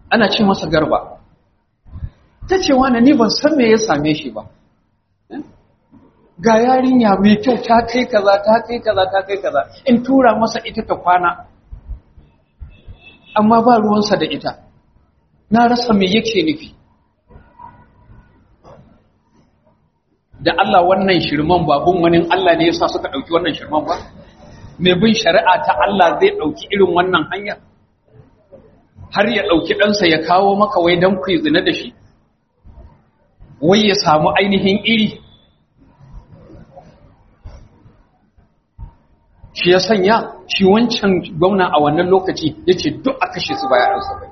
ana ce masa garba ta ce wani ni ban san me ya same shi ba ga yarinya mai kyau ta kai kaza ta kai kaza ta kai kaza in tura masa ita ta kwana amma ba ruwansa da ita na rasa me yake nufi da Allah wannan shirman babun wani Allah ne yasa suka dauki wannan shirman ba mai bin shari'a ta Allah zai dauki irin wannan hanya har ya dauki ɗansa ya kawo maka wai dan ku zina da shi wai ya samu ainihin iri shi ya sanya shi wancan gwamna a wannan lokaci ya ce duk a kashe su baya ɗansa bai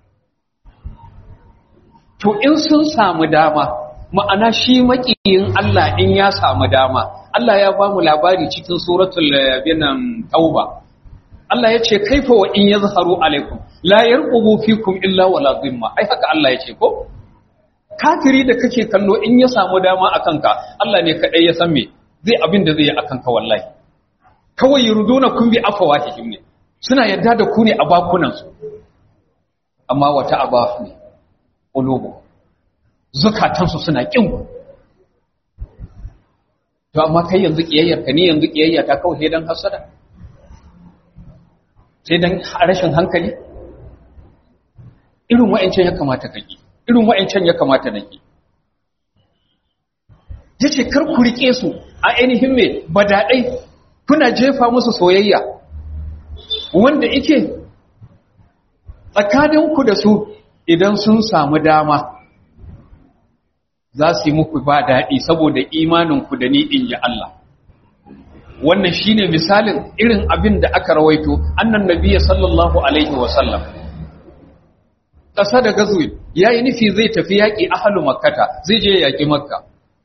to in sun samu dama ma'ana shi maƙiyin Allah in ya samu dama Allah ya ba mu labari cikin suratul binan tauba Allah ya ce kaifa wa in yazharu alaikum la yarqubu fikum illa wala dhimma ai haka Allah ya ce ko kafiri da kake kallo in ya samu dama akan ka Allah ne kadai ya san me zai abin da zai yi akan ka wallahi kawai yurduna kun bi afawahihim ne suna yarda da ku ne a bakunan su amma wata abafu ne qulubu zakatan su suna kin ku to amma kai yanzu kiyayyar ka ne yanzu kiyayya ta kawai dan hasada sai dan rashin hankali irin wa'ancan ya kamata kake irin wa'ancan ya kamata nake yace kar ku rike su a ainihin me badadai kuna jefa musu soyayya wanda yake tsakaninku da su idan sun samu dama za su yi muku ba daɗi saboda imaninku da ni in ji Allah wannan shine misalin irin abin da aka rawaito annan nabiyyi sallallahu alaihi wasallam ƙasa da gazuwi ya yi nufi zai tafi yaƙi ahalu makkata zai je yaƙi makka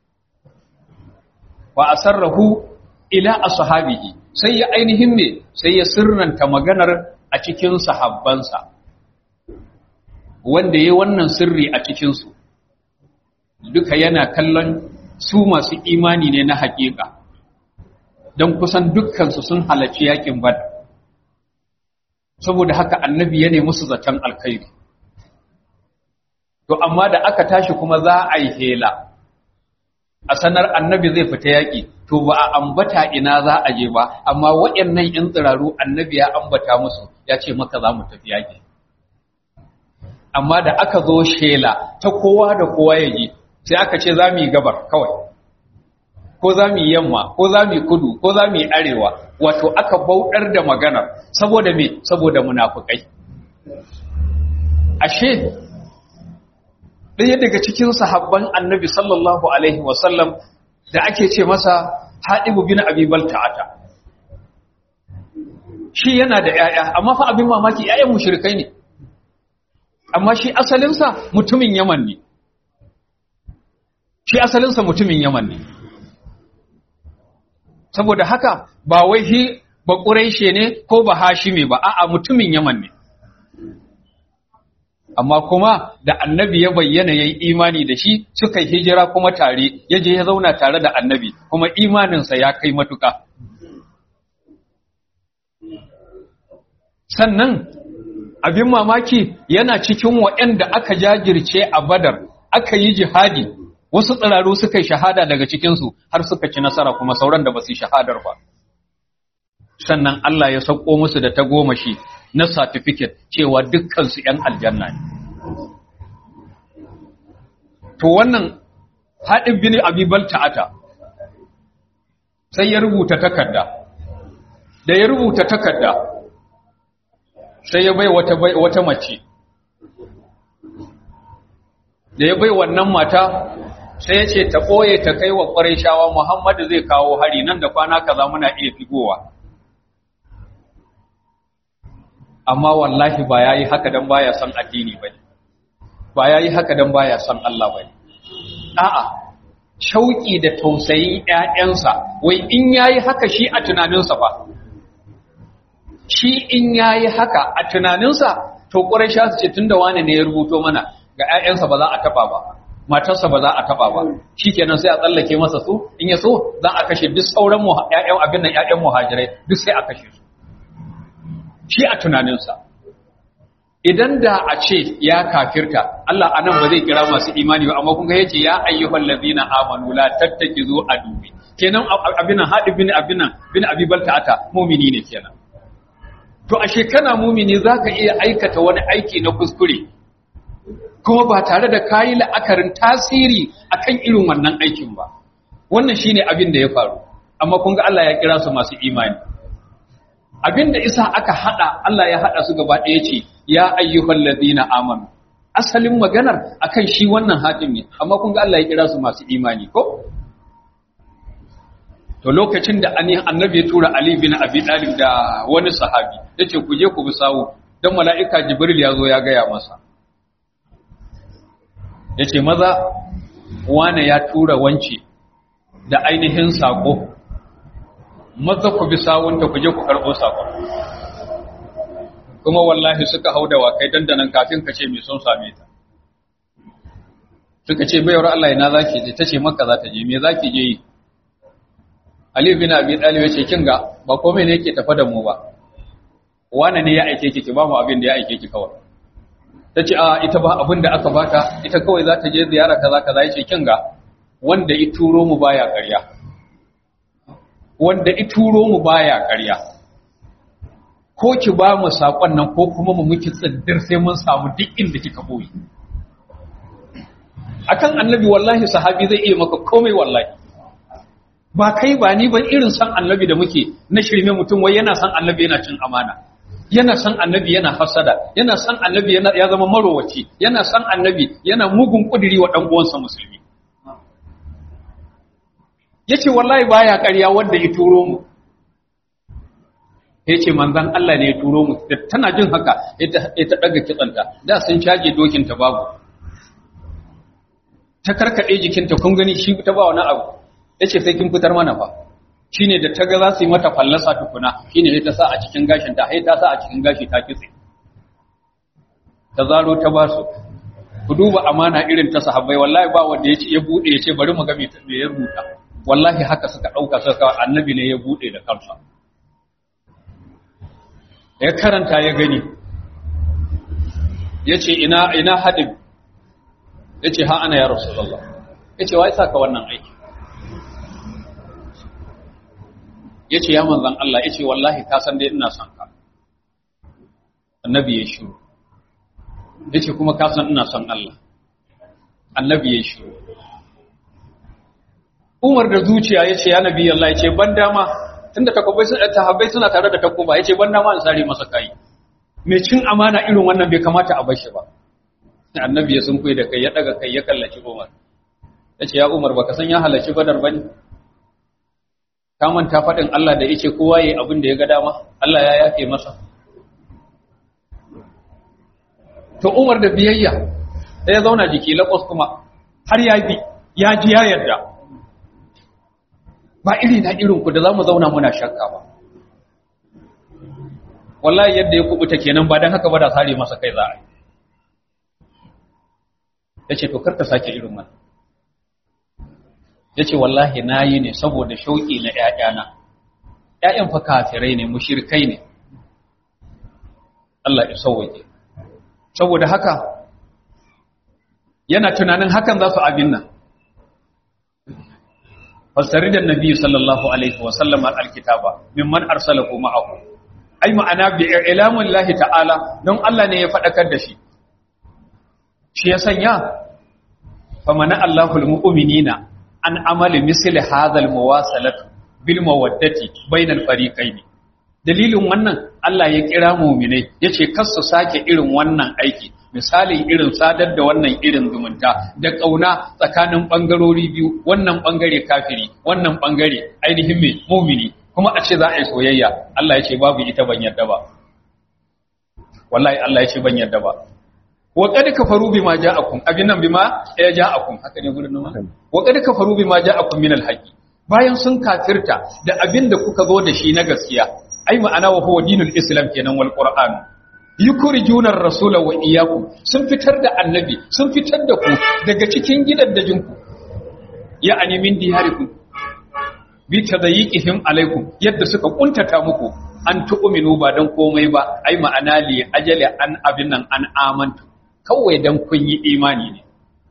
wa asarrahu ila ashabihi sai ya ainihin me sai ya sirranta maganar a cikin sahabbansa wanda yayi wannan sirri a cikin su duka yana kallon su masu imani ne na haƙiƙa don kusan dukkan su sun halarci yaƙin bad saboda haka annabi ya nemi su zaton alkhairi to amma da aka tashi kuma za a yi hela a sanar annabi zai fita yaƙi to ba a ambata ina za a je ba amma waɗannan in tsiraru annabi ya ambata musu ya ce maka za mu tafi yaƙi amma da aka zo shela ta kowa da kowa ya ji sai aka ce za mu yi gabar kawai ko za mu yi yamma ko za mu yi kudu ko za mu yi arewa wato aka bauɗar da maganar saboda me saboda munafukai ashe ɗaya daga cikin sahabban annabi sallallahu alaihi wasallam da ake ce masa haɗibu bin abibal ta'ata shi yana da ‘ya'ya amma fa abin mamaki ‘ya'yan mushrikai ne amma shi asalinsa mutumin yaman ne shi asalinsa mutumin yaman ne saboda haka ba wai shi ba ƙuraishe ne ko ba hashime ba a'a mutumin yaman ne amma kuma da annabi ya bayyana ya yi imani da shi suka hijira kuma tare ya je ya zauna tare da annabi kuma imaninsa ya kai matuka sannan abin mamaki yana cikin waɗanda aka jajirce a badar aka yi jihadi wasu tsiraru suka yi shahada daga cikinsu har suka ci nasara kuma sauran da ba su yi shahadar ba sannan Allah ya sauko musu da tagomashi na certificate cewa dukkansu ‘yan aljanna ne. To wannan haɗin bini abibal ta'ata sai ya rubuta takarda, da ya rubuta takarda sai ya bai wata, wata mace, da ya bai wannan mata sai ya ce ta ɓoye ta kai wa ƙwarai shawa Muhammadu zai kawo hari nan da kwana kaza muna iya figowa. amma wallahi ba ya yi haka don baya son addini ba ne ba ya yi haka don baya son Allah ba ne a'a shauƙi da tausayin ‘ya'yansa wai in ya yi haka shi a tunaninsa ba shi in ya yi haka a tunaninsa to ƙurai sha su ce tun da wane ne ya rubuto mana ga ‘ya'yansa ba za a taɓa ba matarsa ba za a taɓa ba shi kenan sai a tsallake masa su in ya so za a kashe duk sauran ‘ya'yan abin nan ‘ya'yan muhajirai duk sai a kashe su shi a tunaninsa idan da a ce ya kafirta Allah anan ba zai kira masu imani ba amma kun ga yace ya ayyuhal ladina amanu la tattakizu adubi kenan abinan hadi bin abinan bin abibalta ata mu'mini ne kenan to ashe kana mu'mini zaka iya aikata wani aiki na kuskure kuma ba tare da kayi la'akarin tasiri akan irin wannan aikin ba wannan shine abin da ya faru amma kun ga Allah ya kira su masu imani abin da isa aka hada Allah ya hada su gaba ɗaya ce ya ayyuhal ladina amanu asalin maganar akan shi wannan hakim ne amma kun ga Allah ya kira su masu imani ko to lokacin da annabi ya tura Ali bin Abi Talib da wani sahabi yace ku je ku bi sawu dan mala'ika Jibril ya zo ya gaya masa yace maza wane ya tura wance da ainihin sako maza ku bi sawunta ku je ku karɓo sakon kuma wallahi suka hau da wakai dandanan kafin ka ce mai sun same ta suka ce bayar Allah ina zaki je tace maka za ta je me zaki je yi Ali bin Abi Talib ya ce kin ga ba komai ne yake tafa da mu ba wani ne ya aike ki ki ba mu abin da ya aike ki kawai tace a ita ba abin da aka baka ita kawai za ta je ziyara kaza kaza yace kin ga wanda i turo mu baya ƙarya wanda i turo mu baya ƙarya ko ki ba mu sakon nan ko kuma mu miki tsiddir sai mun samu duk inda kika boye akan annabi wallahi sahabi zai iya maka komai wallahi ba kai ba ni ban irin san annabi da muke na shirme mutum wai yana san annabi yana cin amana yana san annabi yana hasada yana san annabi yana ya zama marowaci yana san annabi yana mugun kudiri wa dan uwansa musulmi yace wallahi baya ƙarya wanda ya turo mu yace manzon Allah ne ya turo mu tana jin haka ita ita daga kitsanta da sun caje dokin ta babu ta karkade jikinta kun gani shi ta ba wani abu yace sai kin fitar mana fa shine da ta ga za su yi mata fallasa tukuna shine sai ta sa a cikin gashin ta sai ta sa a cikin gashi ta kitse ta zaro ta ba su ku duba amana irin ta sahabbai wallahi ba wanda yace ya bude yace bari mu ga me ya rubuta wallahi haka suka dauka suka annabi ne ya bude da kansa ya karanta ya gani yace ina ina hadib yace ha ana ya rasulullah yace wai saka wannan aiki ya ce ya manzan Allah ya ce wallahi ka san dai ina son ka annabi ya shiru ya ce kuma ka san ina son Allah annabi ya shiru umar da zuciya ya ce ya nabi Allah ya ce ban dama tunda takwabai tahabbai suna tare da takuba ya ce ban dama in sare masa kai mai cin amana irin wannan bai kamata a bar shi ba annabi ya sun da kai ya daga kai ya kallaci umar ya ce ya umar baka san ya halarci badar bane ka manta faɗin Allah da yake kowa yayi abin da ya ga dama Allah ya yafe masa to Umar da biyayya sai ya zauna jiki lakos kuma har ya bi ya ji ya yarda ba iri na irin ku da zamu zauna muna shakka ba wallahi yadda ya kubuta kenan ba dan haka ba da sare masa kai za a yi yace to kar ka sake irin wannan ya ce wallahi na yi ne saboda shauƙi na ‘ya'yana ‘ya'yan fa kafirai ne mushirkai ne Allah ya sauwaje saboda haka yana tunanin hakan za su abin nan fasari da nabi sallallahu alaihi wasallam alkitaba mimman arsala kuma ahu ai ma'ana bi ilamun lahi ta'ala don Allah ne ya faɗakar da shi shi ya sanya famana Allahul mu'minina an amali misli hadhal muwasalatu bil mawaddati bainal fariqaini dalilin wannan Allah ya kira mu'minai yace kar su sake irin wannan aiki misalin irin sadar da wannan irin zumunta da kauna tsakanin bangarori biyu wannan bangare kafiri wannan bangare ainihin mai mu'mini kuma a ce za a yi soyayya Allah ya ce babu ita ban yadda ba wallahi Allah ya ce ban yadda ba wa qad kafaru bima ja'akum abin nan bima ya ja'akum haka ne gurin nan wa qad kafaru bima ja'akum min al bayan sun kafirta da abin da kuka zo da shi na gaskiya ai ma'ana wa huwa dinul islam kenan wal qur'an yukhrijuna ar-rasula wa iyyakum sun fitar da annabi sun fitar da ku daga cikin gidaddajin ku ya ani min diyarikum bi tadayiqihim alaikum yadda suka kuntata muku an tu'minu ba dan komai ba ai ma'ana li ajali an abin nan an amantu kawai dan kun yi imani ne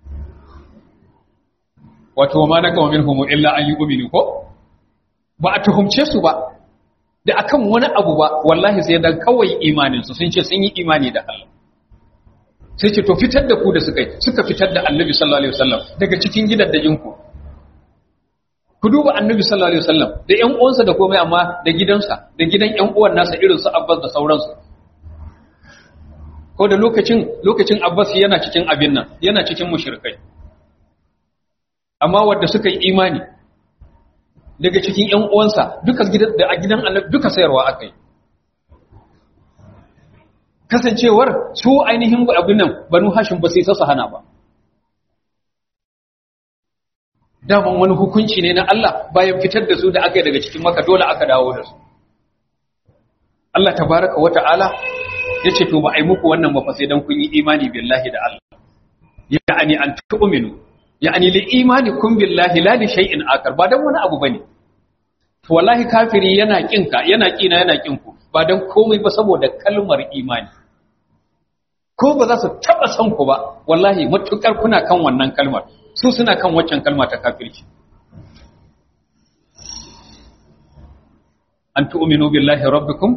wato ma na kawo minhum illa an yu'minu ko ba a tuhumce su ba da akan wani abu ba wallahi sai dan kawai imanin su sun ce sun yi imani da Allah sai ce to fitar da ku da suka yi suka fitar da Annabi sallallahu alaihi wasallam daga cikin gidaddajin ku ku duba Annabi sallallahu alaihi wasallam da ƴan uwansa da komai amma da gidansa da gidan ƴan uwan nasa irin su Abbas da sauransu ko da lokacin lokacin Abbas yana cikin abin nan yana cikin mushrikai amma wanda suka yi imani daga cikin ƴan uwansa duka gidan da a gidan Annabi duka sayarwa akai kasancewar su ainihin abin nan Banu Hashim ba sai su hana ba daman wani hukunci ne na Allah bayan fitar da su da aka yi daga cikin maka dole aka dawo da su Allah tabaraka wa ta'ala ya ce to ba a yi muku wannan ba sai dan kun yi imani billahi da Allah ya'ani an tu'minu ya'ani li imani kun billahi la li shay'in akar ba dan wani abu bane to wallahi kafiri yana kinka yana kina yana kinku ba dan komai ba saboda kalmar imani ko ba za su taba san ku ba wallahi matukar kuna kan wannan kalmar su suna kan waccan kalma ta kafirci an tu'minu billahi rabbikum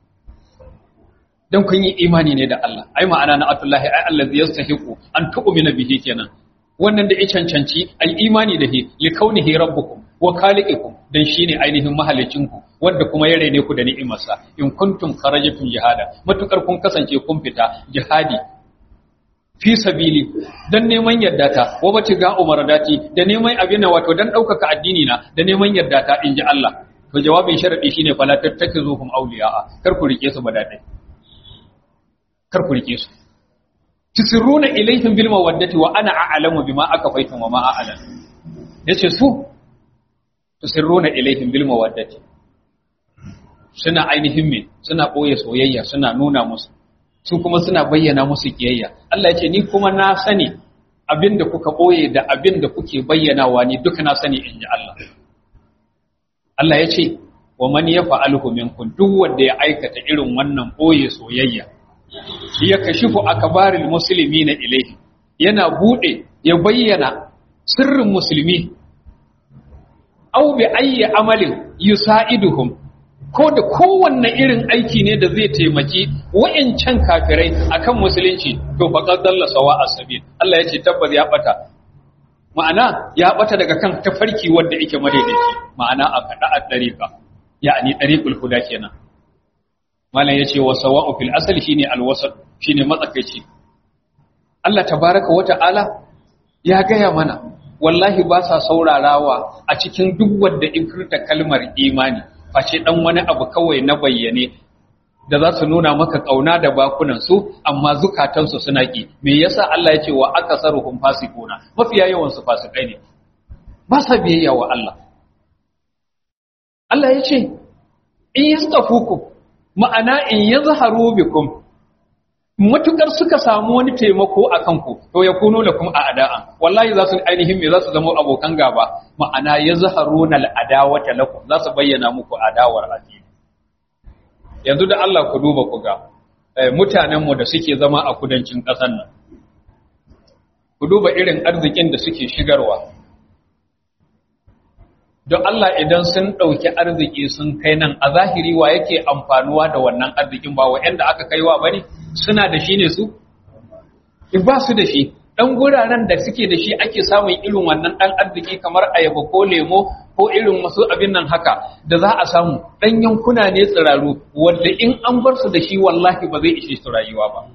dan kun yi imani ne da Allah ai ma'ana na atullahi ai allazi yastahiqu an tu'mina bihi kenan wannan da ya cancanci ai imani da shi li kaunihi rabbukum wa khaliqikum dan shine ainihin mahalicinku wanda kuma ya rene ku da ni'imarsa in kuntum kharajtum jihada matukar kun kasance kun fita jihadi fi sabili dan neman yadda ta wa bace ga umaradati da neman abin da wato dan daukaka addini na da neman yadda ta inji Allah to jawabin sharadi shine fala tattakizuhum awliya'a kar ku rike su badadai kar ku rike su tusirruna ilayhim bil mawaddati wa ana a'lamu bima akafaytum wa ma a'lam yace su tusirruna ilayhim bil mawaddati suna ainihin me suna boye soyayya suna nuna musu su kuma suna bayyana musu kiyayya Allah ya ce ni kuma na sani abinda kuka boye da abinda kuke bayyanawa ni duka na sani in ji Allah Allah ya ce wa man yafa'aluhu minkum duk wanda ya aikata irin wannan boye soyayya ya kashifu akbaril muslimina ilayhi yana bude ya bayyana sirrin musulmi aw bi ayyi amalin yusaiduhum ko da kowanne irin aiki ne da zai taimaki wa'incan kafirai akan musulunci to faqad dalla sawa asabil Allah yace tabbas ya bata ma'ana ya bata daga kan tafarki wanda yake madaidaici ma'ana a kada a dariqa yani dariqul huda kenan malam yace wa sawa'u fil asli shine alwasat shine matsakaici Allah tabaraka wa ta'ala ya gaya mana wallahi ba sa saurarawa a cikin duk wanda in furta kalmar imani face dan wani abu kawai na bayyane da za su nuna maka kauna da bakunan su amma zukatansu suna ki me yasa Allah ya ce wa akasaruhum fasikuna mafiya yawan su fasikai ne ba sa biyayya wa Allah Allah ya ce in yastafuku ma'ana in yazharu bikum matukar suka samu wani taimako a kanku to ya kuno lakum a ada'a wallahi za su ainihin me za su zama abokan gaba ma'ana yazharuna al'adawata lakum za su bayyana muku adawar addini yanzu da Allah ku duba ku ga mutanen mu da suke zama a kudancin ƙasar nan ku duba irin arzikin da suke shigarwa don Allah idan sun ɗauki arziki sun kai nan a zahiri wa yake amfanuwa da wannan arzikin ba wa yanda aka kaiwa ba ne suna da shi ne su? ba su da shi ɗan guraren da suke da shi ake samun irin wannan ɗan arziki kamar ayaba ko lemo ko irin masu abin nan haka da za a samu ɗan yankuna ne tsiraru wanda in an bar su da shi wallahi ba zai ishe su rayuwa ba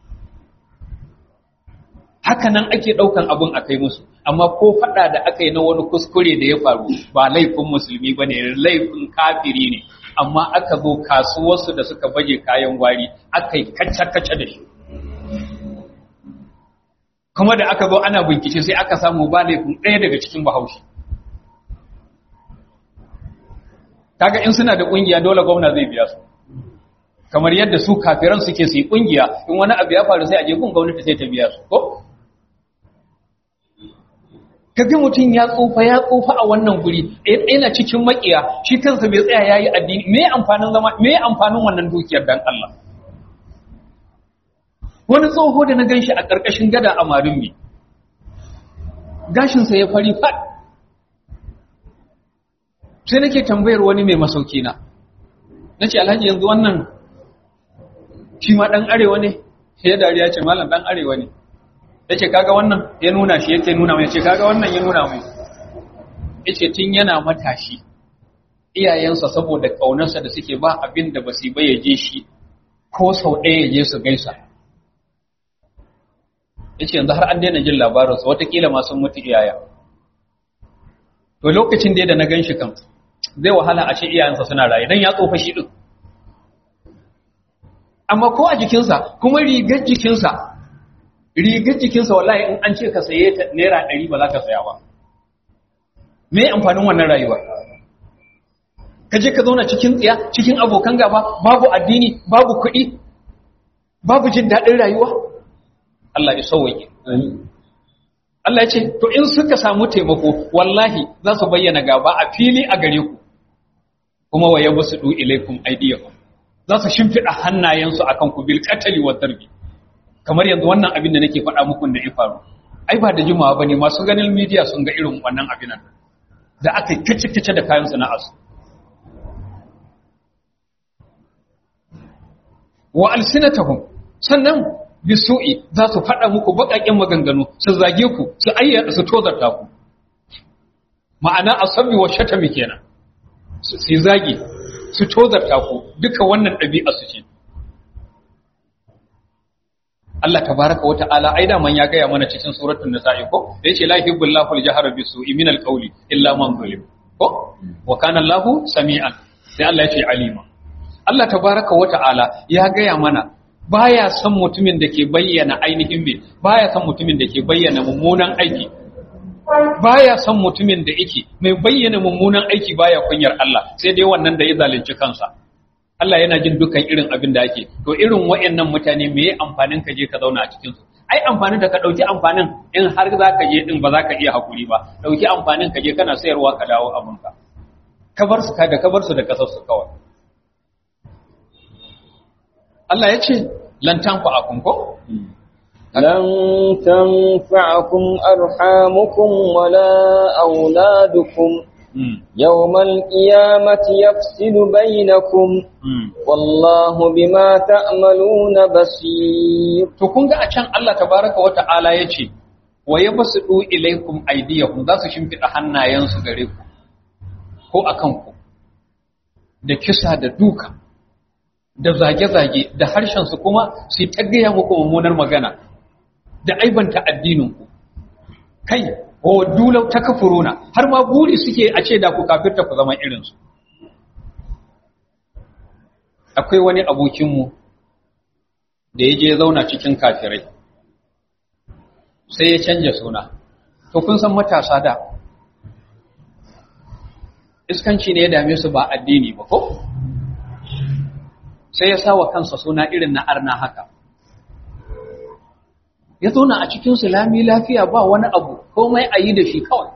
haka nan ake ɗaukan abin a kai musu amma ko faɗa da aka yi na wani kuskure da ya faru ba laifin musulmi ba ne laifin kafiri ne amma aka zo kasuwarsu da suka baje kayan gwari aka yi kacce-kacce da shi kuma da aka zo ana bincike sai aka samu ba laifin ɗaya daga cikin bahaushe kaga in suna da ƙungiya dole gwamna zai biya su kamar yadda su kafiran suke su yi ƙungiya in wani abu ya faru sai a je gun gwamnati sai ta biya su ko kaga mutum ya tsufa ya tsufa a wannan guri yana cikin makiya shi kansa bai tsaya yayi addini me amfanin zama me amfanin wannan dukiyar dan Allah wani tsoho da na ganshi a ƙarƙashin gada a marumi gashinsa ya fari fat sai nake tambayar wani mai masauki na na ce alhaji yanzu wannan shi ma ɗan arewa ne sai ya dariya ce malam ɗan arewa ne ya ce kaga wannan ya nuna shi yake nuna mai ya ce kaga wannan ya nuna mai ya ce tun yana matashi iyayensa saboda ƙaunarsa da suke ba abin da ba su ba ya je shi ko sau ɗaya ya je su gaisa ya ce yanzu har an daina jin labarinsa watakila ma sun mutu iyaya to lokacin da da na gan shi kan zai wahala a ce iyayensa suna raye don ya tsofa shi ɗin amma ko a jikinsa kuma rigar jikinsa rigar jikinsa wallahi in an ce ka saye ta naira ɗari ba za ka saya ba me amfanin wannan rayuwa ka je ka zauna cikin tsiya cikin abokan gaba babu addini babu kuɗi babu jin daɗin rayuwa Allah ya sauwaye Allah ya ce to in suka samu taimako wallahi za su bayyana gaba a fili a gare ku kuma wa yabsudu ilaikum aydiyakum za su shimfida hannayensu akan ku bil qatali wa darbi kamar yanzu wannan abin da nake faɗa muku da ya faru ai ba da jimawa bane masu ganin media sun ga irin wannan abin nan da aka kici kici da kayan sana'arsu wa alsinatahum sannan bisu'i za su faɗa muku baƙaƙen maganganu su zage ku su ayyana su tozarta ku ma'ana asabi wa shatami kenan su zage su tozarta ku duka wannan ɗabi'a su ce Allah tabaraka wa ta'ala ai da man ya gaya mana cikin suratul nisa'i ko da yace la yuhibbullahu al-jahra bisu'i min al-qawli illa man zulim ko wa kana Allahu sami'an sai Allah ya ce alima Allah tabaraka wa ta'ala ya gaya mana baya son mutumin da ke bayyana ainihin me baya son mutumin da ke bayyana mummunan aiki baya son mutumin da yake mai bayyana mummunan aiki baya kunyar Allah sai dai wannan da ya zalunci kansa Allah yana jin dukan irin abin da ake to irin wayannan mutane me amfanin ka je ka zauna a cikin su ai amfanin da ka dauki amfanin in har za ka je din ba za ka iya hakuri ba dauki amfanin ka je kana sayarwa ka dawo abinka ka bar su ka da ka bar su da kasar su kawai Allah ya ce lantan ku akun ko? لن تنفعكم أرحامكم ولا أولادكم يوم القيامة يفصل بينكم والله بما تعملون بصير to kun ga a can Allah tabaraka wa ta'ala yace wa yabsudu ilaykum aydiyakum za su shimfida hannayensu gare ku ko akan ku da kisa da duka da zage-zage da harshensu kuma su ta gaya muku mummunar magana da aibanta addininku kai wa dulau ta kafuruna har ma buri suke a ce da ku kafirta ku zama irinsu akwai wani abokinmu da ya je zauna cikin kafirai sai ya canja suna to kun san matasa da iskanci ne ya dame su ba addini ba ko? sai ya sawa kansa suna irin na arna haka ya zauna a cikin lami lafiya ba wani abu komai a yi da shi kawai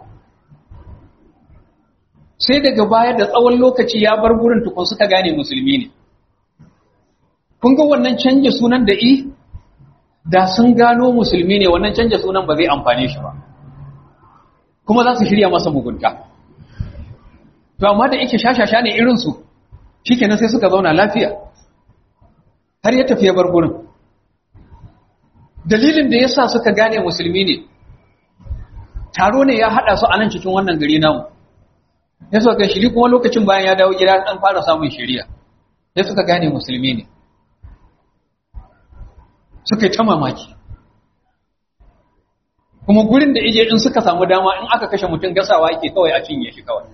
sai daga baya da tsawon lokaci ya bar gurin tukun suka gane musulmi ne kun ga wannan canja sunan da i da sun gano musulmi ne wannan canja sunan ba zai amfane shi ba kuma za su shirya masa mugunta to amma da yake shashasha ne irinsu shi kenan sai suka zauna lafiya har ya tafi ya bar gurin dalilin da ya sa suka gane musulmi ne taro ne ya haɗa su a nan cikin wannan gari namu ya suka shiri kuma lokacin bayan ya dawo gida ɗan fara samun shiriya ya suka gane musulmi ne suka yi ta mamaki kuma gurin da ije in suka samu dama in aka kashe mutum gasawa yake kawai a cinye shi kawai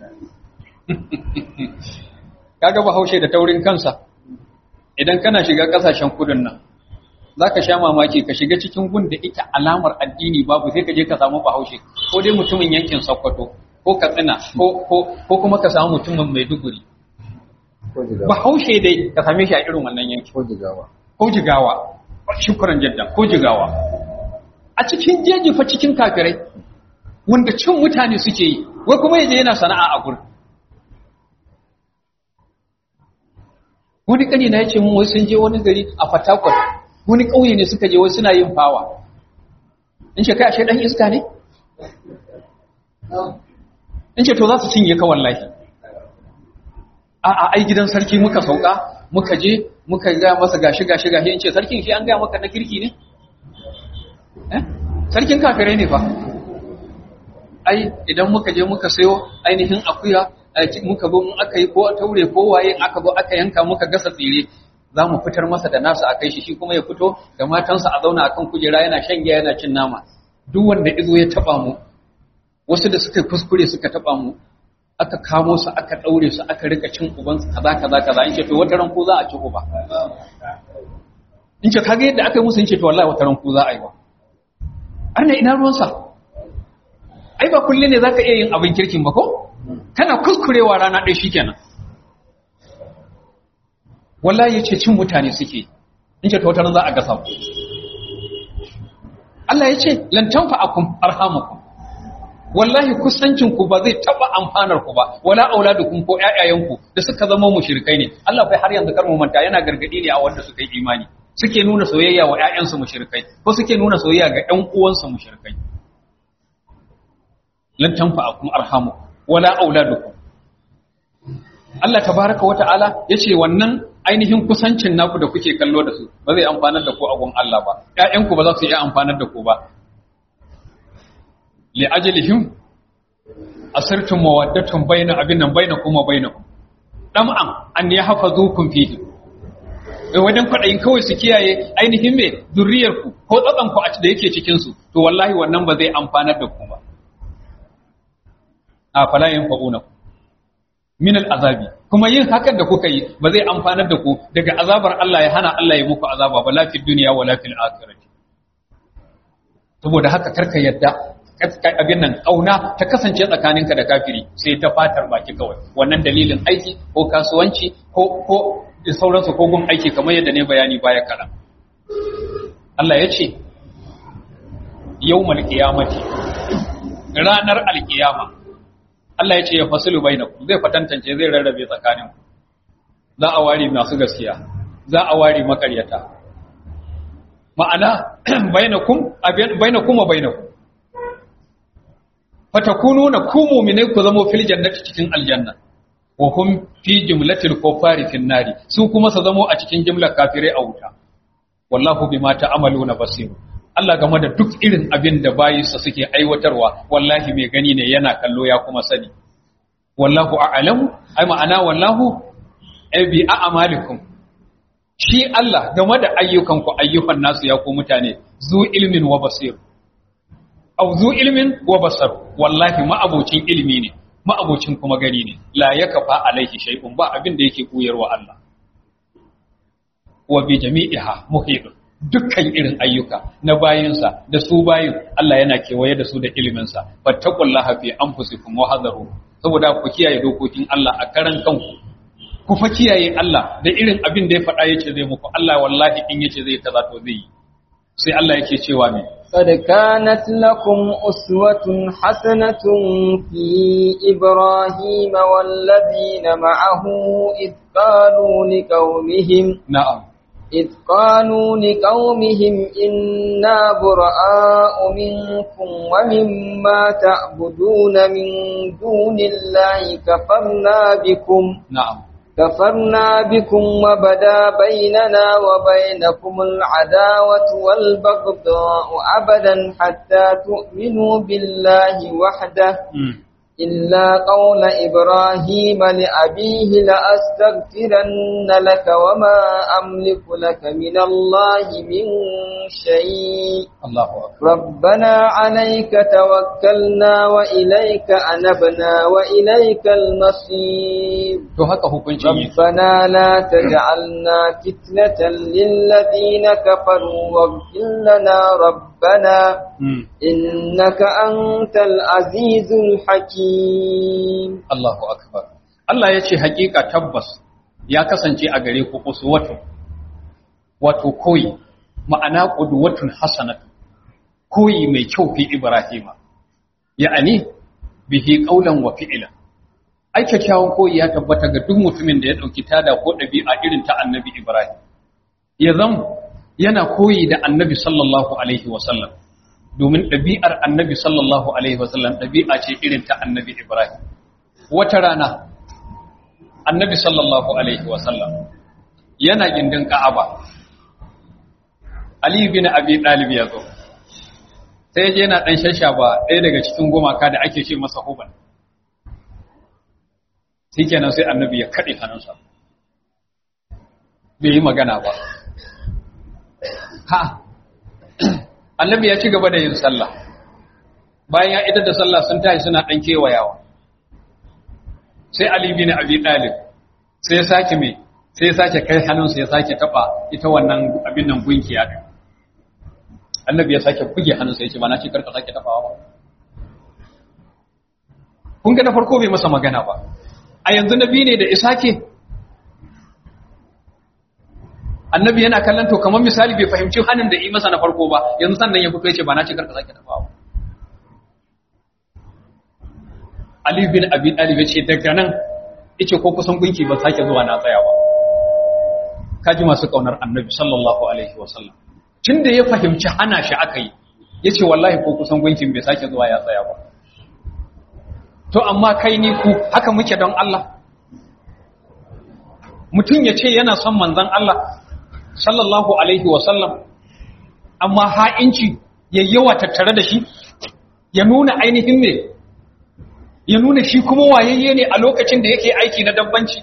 kaga bahaushe da taurin kansa idan kana shiga kasashen kudin nan za ka sha mamaki ka shiga cikin gun da ita alamar addini babu sai ka je ka samu bahaushe ko dai mutumin yankin sokoto ko katsina ko kuma ka samu mutumin maiduguri bahaushe dai ka same shi a irin wannan yanki ko jigawa ko jigawa shukuran jadda ko jigawa a cikin jeji fa cikin kafirai wanda cin mutane suke yi wai kuma yaje yana sana'a a gurin wani kani na yace mun wai sun je wani gari a Fatakwal wani kauye ne suka je wai suna yin fawa in ce kai ashe dan iska ne in ce to za su cinye ka wallahi a a ai gidan sarki muka sauka muka je muka ga masa gashi gashi gashi in ce sarkin shi an ga maka na kirki ne eh sarkin kafirai ne fa ai idan muka je muka sayo ainihin akuya muka zo mun aka yi ko taure ko waye aka zo aka yanka muka gasa tsire za mu fitar masa da nasu a kai shi shi kuma ya fito da matansa a zauna akan kujera yana shan giya yana cin nama duk wanda izo ya taba mu wasu da suka kuskure suka taba mu aka kamo su aka daure su aka rika cin uban su kaza kaza kaza in ce to wata ran ko za a ci uba in ce kage yadda aka yi musu in ce to wallahi wata ran ko za a yi ba arna ina ruwansa ai ba kulle ne zaka iya yin abin kirkin ba ko kana kuskurewa rana ɗaya shikenan wallahi yace cin mutane suke in ce to wata ran za a gasa ku Allah yace lan tanfa'akum arhamukum wallahi kusancin ku ba zai taba amfanar ku ba wala auladukum ko ƴaƴayenku da suka zama mushrikai ne Allah bai har yanzu kar mu manta yana gargadi ne a wanda suka yi imani suke nuna soyayya wa ƴaƴansu mushrikai ko suke nuna soyayya ga ƴan uwansu mushrikai lan tanfa'akum arhamukum wala auladukum Allah tabaraka wata'ala yace wannan ainihin kusancin naku da kuke kallo da su ba zai amfanar da ku a gun Allah ba ƴaƴanku ba za su iya amfanar da ku ba li ajalihim asirtum mawaddatun baina abin nan baina kuma bainakum dam'an an yahfazukum fihi eh wajen kwadayin kawai su kiyaye ainihin me zurriyarku ko tsatsan ku a da yake cikin su to wallahi wannan ba zai amfanar da ku ba a fala yanfa'una min al'azabi kuma yin hakan da kuka yi ba zai amfanar da ku daga azabar Allah ya hana Allah ya muku azaba ba lafi duniya wa lafi akhirati saboda haka karka yadda abin nan kauna ta kasance tsakaninka da kafiri sai ta fatar baki kawai wannan dalilin aiki ko kasuwanci ko ko da sauransu ko gun aiki kamar yadda ne bayani baya kaɗan Allah ya ce yawmal qiyamati ranar alkiyama Allah ya ce ya fasilu bainakum zai fatantance zai rarrabe tsakaninku za a ware masu gaskiya za a ware makaryata ma'ana bainakum bainakum wa bainakum fatakununa ku mu'minai ku zama fil jannati cikin aljanna wa hum fi jumlatil kufari fin nari su kuma su zamo a cikin jumlar kafirai a wuta wallahu bima ta'maluna basir Allah game da duk irin abin da bayinsa suke aiwatarwa wallahi mai gani ne yana kallo ya kuma sani wallahu a'lamu ai ma'ana wallahu ai bi a'malikum shi Allah game da ayyukanku ayyukan nasu ya ku mutane zu ilmin wa basir au zu ilmin wa basar wallahi ma'abocin ilmi ne ma'abocin kuma gani ne la yakafa alaihi shay'un ba abin da yake koyarwa Allah wa bi jami'iha muhitun dukkan irin ayyuka na bayinsa da su bayin Allah yana kewaye da su da iliminsa fattaqullaha fi anfusikum wa hadaru saboda ku kiyaye dokokin Allah a karan kanku ku fa kiyaye Allah da irin abin da ya faɗa yace zai muku Allah wallahi in yace zai kaza to zai yi sai Allah yake cewa me قد كانت لكم أسوة حسنة في إبراهيم والذين معه إذ قالوا لقومهم na'am إذ قالوا لقومهم إنا براء منكم ومما تعبدون من دون الله كفرنا بكم na'am كفرنا بكم وبدا بيننا وبينكم العداوة والبغضاء أبدا حتى تؤمنوا بالله وحده mm. إلا قول إبراهيم لأبيه لأستغفرن لك وما أملك لك من الله من شيء Allahu akbar ربنا عليك توكلنا وإليك أنبنا وإليك المصير to haka hukuncin yake ربنا لا تجعلنا فتنة للذين كفروا واغفر لنا ربنا mm. إنك أنت العزيز الحكيم Allahu akbar Allah ya ce hakika tabbas ya kasance a gare ku uswatun wato koyi ma'ana qudwatun hasanatu koyi mai kyau fi Ibrahima ya'ani bihi qawlan wa fi'lan ai kyakkyawan koyi ya tabbata ga duk mutumin da ya dauki tada ko dabi'a irin ta annabi Ibrahim ya zam yana koyi da annabi sallallahu alaihi wa sallam domin dabi'ar annabi sallallahu alaihi wa sallam dabi'a ce irin ta annabi Ibrahim wata rana annabi sallallahu alaihi wa sallam yana gindin Ka'aba Ali bin Abi Talib ya zo sai je yana dan shashaba ɗaya daga cikin gumaka da ake ce masa huban shikenan sai annabi ya kade hannunsa bai yi magana ba ha annabi ya ci gaba da yin sallah bayan ya idar da sallah sun tashi suna dan kewayawa sai Ali bin Abi Talib sai ya sake me sai ya sake kai hannunsa ya sake taba ita wannan abin nan gunkiya din annabi ya sake buge hannunsa ya ce ba na ce karka sake tabawa ba kun ga na farko bai masa magana ba a yanzu nabi ne da isake annabi yana kallon to kamar misali bai fahimci hannun da yi masa na farko ba yanzu sannan ya fito ya ce ba na ce karka sake tabawa Ali bin Abi Talib ya ce daga nan yace ko kusan gunki ba sake zuwa na tsaya ba kaji masu kaunar annabi sallallahu alaihi wasallam tun da ya fahimci hana shi aka yi ya ce wallahi ko kusan gunkin bai sake zuwa ya tsaya ba to amma kai ni ku haka muke don Allah mutum ya ce yana son manzan Allah sallallahu alaihi wasallam amma ha'inci ya yawa tattare da shi ya nuna ainihin ne ya nuna shi kuma wayayye ne a lokacin da yake aiki na dabbanci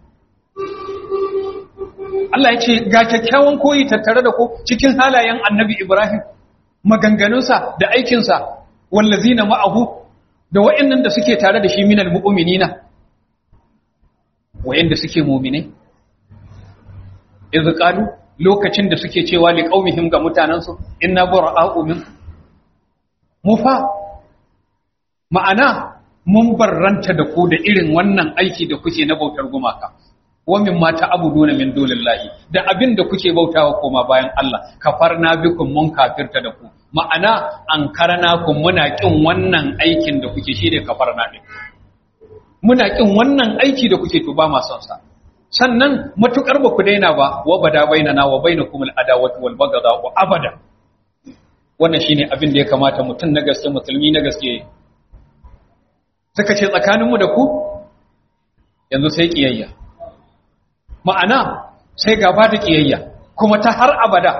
Allah ya ce ga kyakkyawan koyi tattare da ku cikin halayen annabi Ibrahim maganganunsa da aikinsa wallazina ma'ahu da wa'annan da suke tare da shi minal mu'minina wa'anda suke mu'minai idh qalu lokacin da suke cewa li qaumihim ga mutanansu inna bara'u min mufa ma'ana mun barranta da ku da irin wannan aiki da kuke na bautar gumaka wa mimma ta'buduna min dunillahi da abin da kuke bautawa koma bayan Allah kafarna bikum mun kafirta da ku ma'ana an karana ku muna kin wannan aikin da kuke shi da kafarna din muna kin wannan aiki da kuke to ba ma son sa sannan matukar ba ku daina ba wa bada bainana wa bainakum al-adawatu wal baghdha wa abada wannan shine abin da ya kamata mutum na gaske musulmi na gaske suka ce tsakaninmu da ku yanzu sai kiyayya ma'ana sai gaba da kiyayya kuma ta har abada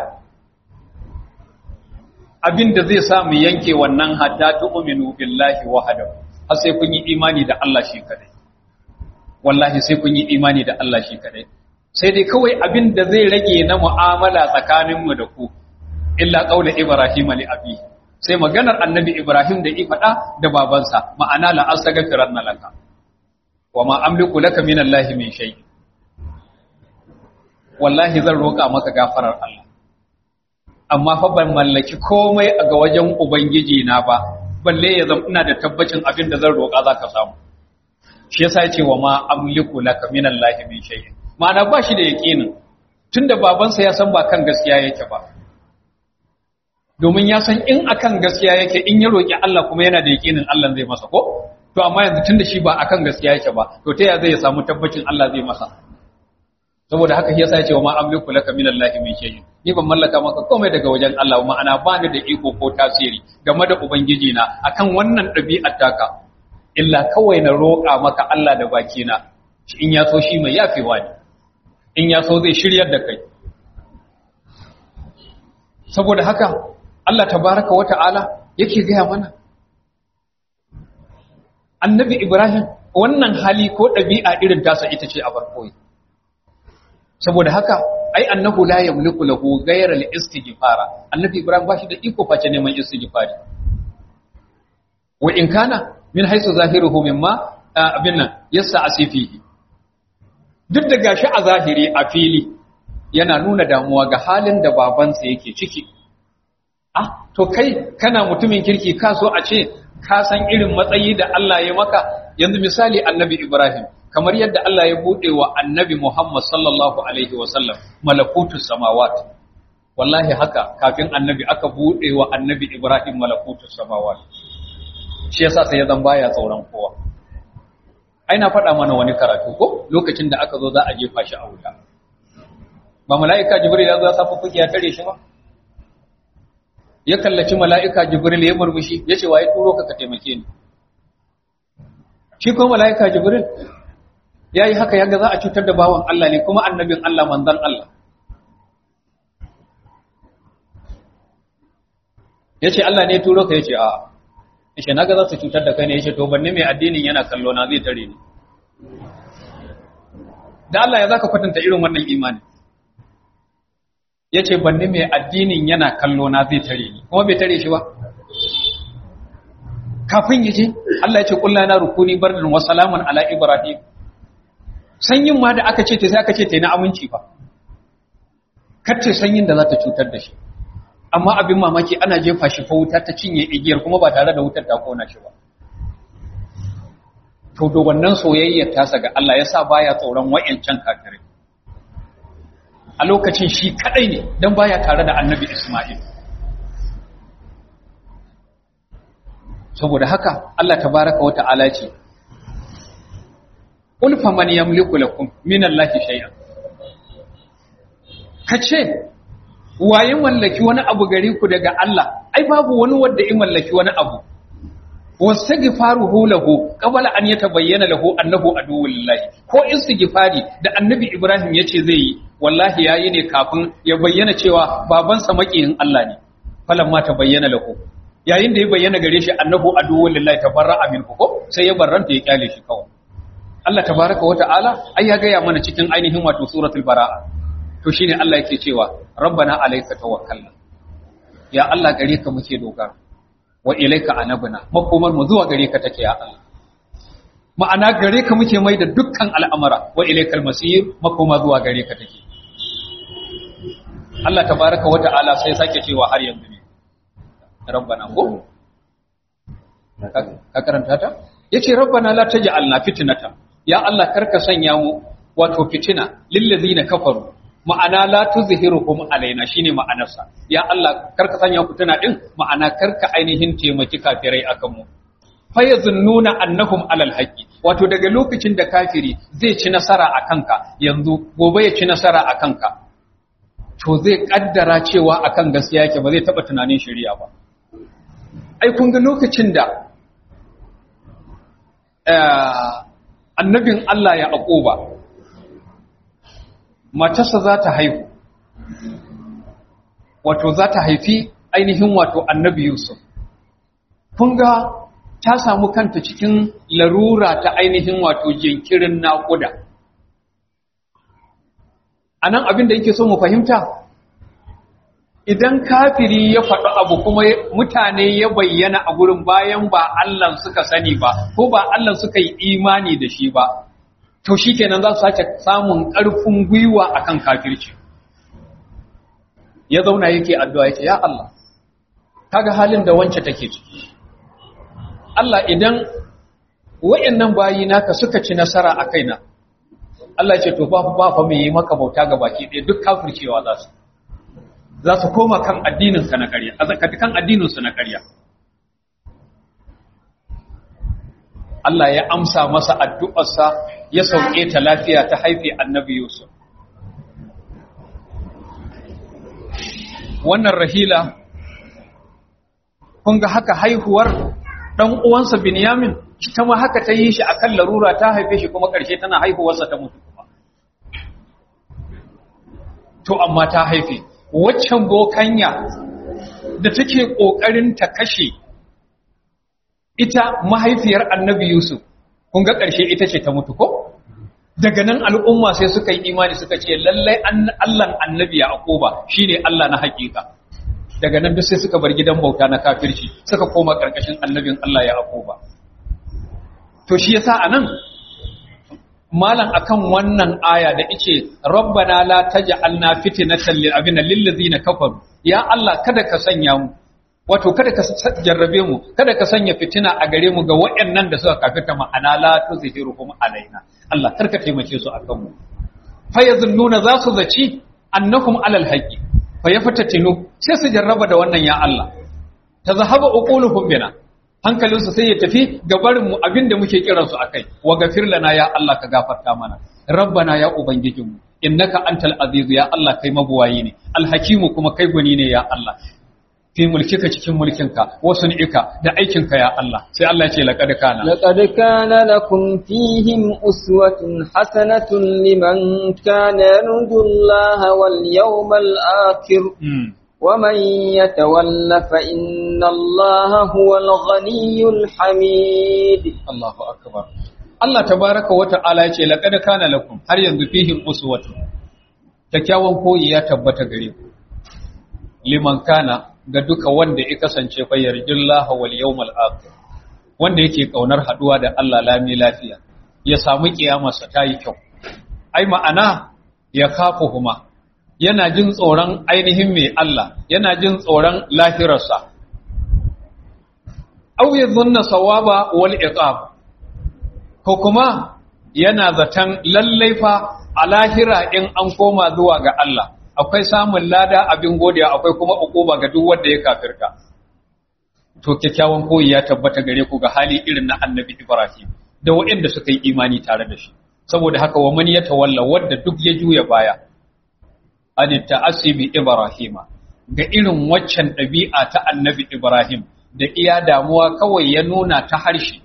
abinda zai sa mu yanke wannan hatta tu'minu billahi wahdahu har sai kun yi imani da Allah shi kadai wallahi sai kun yi imani da Allah shi kadai sai dai kawai abinda zai rage na mu'amala tsakaninmu da ku illa qaula ibrahim li abi sai maganar annabi ibrahim da i faɗa da babansa ma'ana la astaghfiranna laka wa ma amliku laka min allahi min shay'in wallahi zan roƙa maka gafarar Allah amma fa ban mallaki komai ga wajen ubangiji na ba balle ya zama ina da tabbacin abin da zan roƙa zaka samu shi yasa yace wa ma amliku laka min Allah min shay'in ma'ana ba shi da yaqinin tunda babansa ya san ba kan gaskiya yake ba domin ya san in akan gaskiya yake in ya roƙi Allah kuma yana da yaqinin Allah zai masa ko to amma yanzu tunda shi ba akan gaskiya yake ba to ta ya zai samu tabbacin Allah zai masa saboda haka shi yasa ya ce wa ma amliku laka min Allah min shay'in ni ban mallaka maka komai daga wajen Allah ma'ana ba ni da iko ko tasiri game da ubangiji na akan wannan ɗabi'ar taka illa kawai na roƙa maka Allah da baki na in ya so shi mai yafewa ne in ya so zai shiryar da kai saboda haka Allah tabaraka wa ta'ala yake gaya mana annabi Ibrahim wannan hali ko ɗabi'a irin tasa ita ce a barkoyi saboda haka ai annahu la yamliku lahu ghayra al-istighfara annabi ibrahim bashi da iko face neman istighfari wa in kana min haythu zahiruhu mimma abinna yassa asifihi duk da gashi a zahiri a fili yana nuna damuwa ga halin da babansa yake ciki ah to kai kana mutumin kirki ka so a ce ka san irin matsayi da Allah ya maka yanzu misali annabi ibrahim kamar yadda Allah ya buɗe wa annabi Muhammad sallallahu Alaihi wasallam malakutus samawat wallahi haka kafin annabi aka buɗe wa annabi Ibrahim malakutus samawat shi yasa sai ya zan baya tsoron kowa ai na faɗa mana wani karatu ko lokacin da aka zo za a jefa shi a wuta ba mala'ika jibril ya zo ya safa fuki ya tare shi ba ya kallaci mala'ika jibril ya murmushi ya ce waye turo ka ka taimake ni shi kuma mala'ika jibril ya yi haka yaga za a cutar da bawan Allah ne kuma annabin Allah manzan Allah ya ce Allah ne turo ka ya ce a ya ce naga za su cutar da kai ne ya ce to banne mai addinin yana kallo na zai tare ni da Allah ya za ka kwatanta irin wannan imani ya ce banne mai addinin yana kallo na zai tare ni kuma bai tare shi ba kafin ya ce Allah ya ce kulla na rukuni bardan wa salaman ala ibrahim sanyin ma da aka ce ta sai aka ce ta yi na aminci ba kacce sanyin da za ta cutar da shi amma abin mamaki ana jefa shi fa wuta ta cinye igiyar kuma ba tare da wutar ta kona shi ba to da wannan soyayyar tasa ga Allah ya sa baya tsoron wa'ancan kafirai a lokacin shi kadai ne dan baya tare da annabi Isma'il saboda haka Allah tabaraka wa ta'ala ce Qul faman yamliku lakum min Allahi shay'an Kace waye mallaki wani abu gare ku daga Allah ai babu wani wanda ya mallaki wani abu wastaghfaruhu lahu qabla an yatabayyana lahu annahu aduwwullahi ko istighfari da annabi Ibrahim yace zai yi wallahi yayi ne kafin ya bayyana cewa babansa makiyin Allah ne falamma tabayyana lahu yayin da ya bayyana gare shi annahu aduwwullahi tabarra'a minhu ko sai ya barranta ya kyale shi kawai Allah tabaraka wa ta'ala ai ya gaya mana cikin ainihin wato suratul bara'a to shine Allah yake cewa rabbana alayka tawakkalna ya Allah gare ka muke dogara wa ilayka anabna makomar mu zuwa gare ka take ya Allah ma'ana gare ka muke mai da dukkan al'amara wa ilaykal masir makoma zuwa gare ka take Allah tabaraka wa ta'ala sai sake cewa har yanzu ne rabbana ko ka karanta ta yace rabbana la taj'alna fitnatan ya Allah karka sanya mu wato fitina lillazina kafaru ma'ana la tuzhiruhum alaina shine ma'anarsa ya Allah karka sanya fitina din ma'ana karka ainihin taimaki kafirai akan mu fa yazunnuna annahum alal haqqi wato daga lokacin da kafiri zai ci nasara akan ka yanzu gobe ya ci nasara akan ka to zai kaddara cewa akan gaskiya yake ba zai taba tunanin shari'a ba ai kun ga lokacin da annabin Allah ya aƙoba matarsa za ta haihu wato za ta haifi ainihin wato annabi Yusuf kun ga ta samu kanta cikin larura ta ainihin wato jinkirin naƙuda a nan abin da yake so mu fahimta idan kafiri ya faɗi abu kuma mutane ya bayyana a gurin bayan ba Allah suka sani ba ko ba Allah suka yi imani da shi ba to shi kenan za su sake samun ƙarfin gwiwa akan kafirci ya zauna yake addu'a yake ya Allah kaga halin da wance take ciki Allah idan wayannan bayi naka suka ci nasara a kaina Allah ya ce to ba ba fa mai yi maka bauta ga baki ɗaya duk kafircewa za su za su koma kan addininka na ƙarya a zakati kan addininsu na ƙarya Allah ya amsa masa addu'arsa ya sauke ta lafiya ta haife annabi Yusuf wannan rahila kun ga haka haihuwar ɗan uwansa Binyamin ta ma haka ta yi shi akan larura ta haife shi kuma ƙarshe tana haihuwarsa ta mutu kuma to amma ta haife waccan bokanya da take ƙoƙarin ta kashe ita mahaifiyar annabi Yusuf, kun ga ƙarshe ita ce ta mutu ko? Daga nan al'umma sai suka yi imani suka ce lallai Allahn annabi ya akoba shi ne Allah na haƙiƙa. Daga nan duk sai suka bar gidan bauta na kafirci suka koma ƙarƙashin annabin Allah ya akoba. To shi yasa a nan malam akan wannan aya da ice rabbana la taj'alna fitnatan lil abina lil ladzina kafaru ya Allah kada ka sanya mu wato kada ka jarrabe mu kada ka sanya fitina a gare mu ga waɗannan da suka kafirta ma'ana la tuzhiruhum alaina Allah karka taimake su akan mu fa yazunnuna za su zaci annahum alal haqqi fa yafatatinu sai su jarraba da wannan ya Allah tazahaba uquluhum bina hankalinsu sai ya tafi ga barin mu abinda muke kiransu akai wa gafir lana ya Allah ka gafarta mana rabbana ya ubangijinmu innaka antal aziz ya Allah kai mabuwayi ne alhakimu kuma kai gwani ne ya Allah fi mulkika cikin mulkinka wasu ni'ika da aikinka ya Allah sai Allah ya ce laqad kana لقد كان لكم فيهم أسوة حسنة لمن كان يرجو الله واليوم الآخر Mm. ومن يتول فإن الله هو الغني الحميد Allahu akbar Allah tabaraka wa ta'ala ya ce laqad kana lakum har yanzu fihim uswatun kyakkyawan koyi ya tabbata gare ku liman kana ga duka wanda ya kasance fa yarjullaha wal yawmal akhir wanda yake kaunar haduwa da Allah lami lafiya ya samu kiyamarsa ta yi kyau ai ma'ana ya kafuhuma yana jin tsoron ainihin mai Allah yana jin tsoron lahirarsa aw yadhunna sawaba wal iqab ko kuma yana zaton lallai fa a lahira in an koma zuwa ga Allah akwai samun lada abin godiya akwai kuma ukuba ga duk wanda ya kafirta to kyakkyawan koyi ya tabbata gare ku ga hali irin na annabi Ibrahim da waɗanda suka yi imani tare da shi saboda haka wa man yatawalla wanda duk ya juya baya an ta'asibi Ibrahima ga irin waccan ɗabi'a ta annabi Ibrahim da iya damuwa kawai ya nuna ta harshe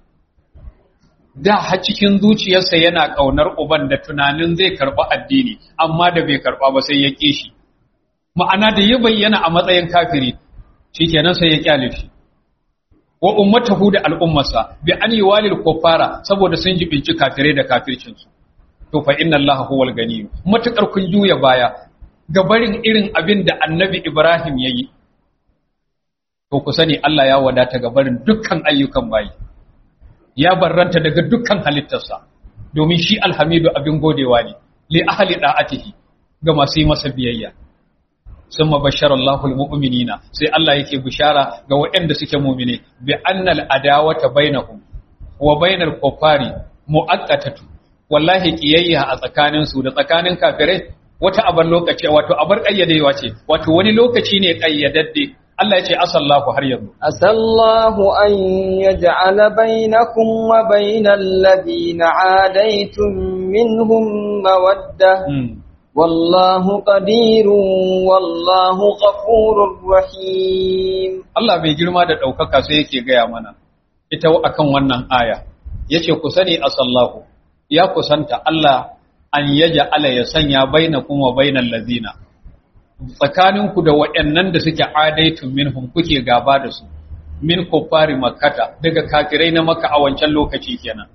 da har cikin zuciyarsa yana ƙaunar uban da tunanin zai karɓi addini amma da bai karɓa ba sai ya ƙi shi ma'ana da ya bayyana a matsayin kafiri shikenan sai ya kyale shi wa ummatahu da al'ummarsa bi an walil kuffara saboda sun jibinci kafirai da kafircinsu to fa inna allaha huwal gani matukar kun juya baya ga barin irin abin da annabi ibrahim yayi to ku sani Allah ya wadata ga barin dukkan ayyukan bayi ya barranta daga dukkan halittarsa domin shi alhamidu abin godewa ne li ahli da'atihi ga masu yi masa biyayya sun mabashar Allahul mu'minina sai Allah yake bishara ga waɗanda suke mumine bi annal adawata bainahum wa bainal kuffari mu'aqqatatu wallahi kiyayya a tsakanin su da tsakanin kafirai wata abar lokaci wato abar kayyadewa ce wato wani lokaci ne kayyadadde Allah ya ce asallahu har yanzu عسى الله أن يجعل بينكم وبين الذين عاديتم منهم مودة والله قدير والله غفور رحيم Allah mai girma da ɗaukaka sai yake gaya mana ita akan wannan aya yace ku sani asallahu ya kusanta Allah an yaja ala ya sanya bainakum wa bainal ladina tsakaninku da waɗannan da suke adaitun minhum kuke gaba da su min kuffari makkata daga kafirai na maka a wancan lokaci kenan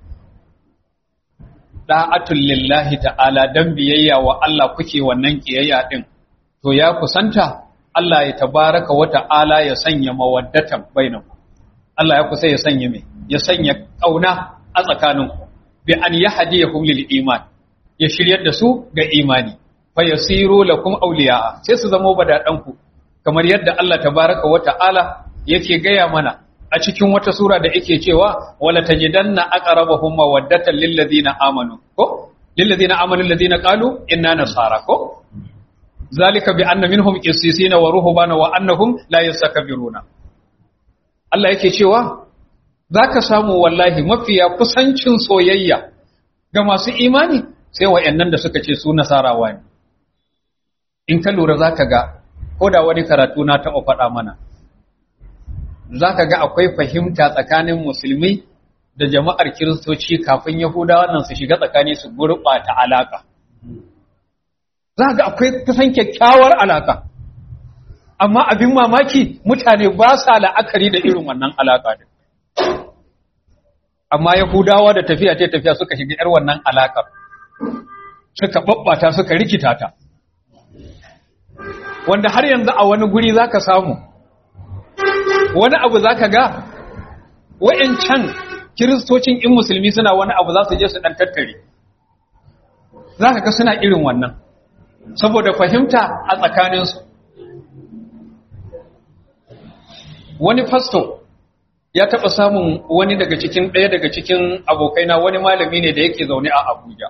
da'atul lillahi ta'ala dan biyayya wa Allah kuke wannan kiyayya din to ya kusanta Allah ya tabaraka wa ta'ala ya sanya mawaddatan bainakum Allah ya kusa ya sanya me ya sanya kauna a tsakaninku bi an yahdiyahum lil iman ya shiryar da su ga imani fa yasiru lakum awliya sai su zama badadanku kamar yadda Allah tabaraka wa ta'ala yake gaya mana a cikin wata sura da yake cewa wala tajidanna aqrabahum mawaddatan lil ladina amanu ko lil ladina amanu alladhina qalu inna nasara ko zalika bi anna minhum qissisina wa ruhbana wa annahum la yastakbiruna Allah yake cewa zaka samu wallahi mafiya kusancin soyayya ga masu imani sai wa'annan da suka ce su nasarawa ne in ka lura zaka ga ko da wani karatu na taɓa faɗa mana za ka ga akwai fahimta tsakanin musulmi da jama'ar kiristoci kafin yahudawa nan su shiga tsakani su gurɓata alaƙa za ga akwai kusan kyakkyawar alaƙa amma abin mamaki mutane ba sa la'akari da irin wannan alaƙa din amma yahudawa da tafiya ta tafiya suka shiga yar wannan alaƙar suka babbata suka rikita ta wanda har yanzu a wani guri za ka samu wani abu za ka ga wa'yancan kiristocin in musulmi suna wani abu za su je su ɗan tattare za ka ga suna irin wannan saboda fahimta a tsakaninsu wani fasto ya taɓa samun wani daga cikin ɗaya daga cikin abokaina wani malami ne da yake zaune a abuja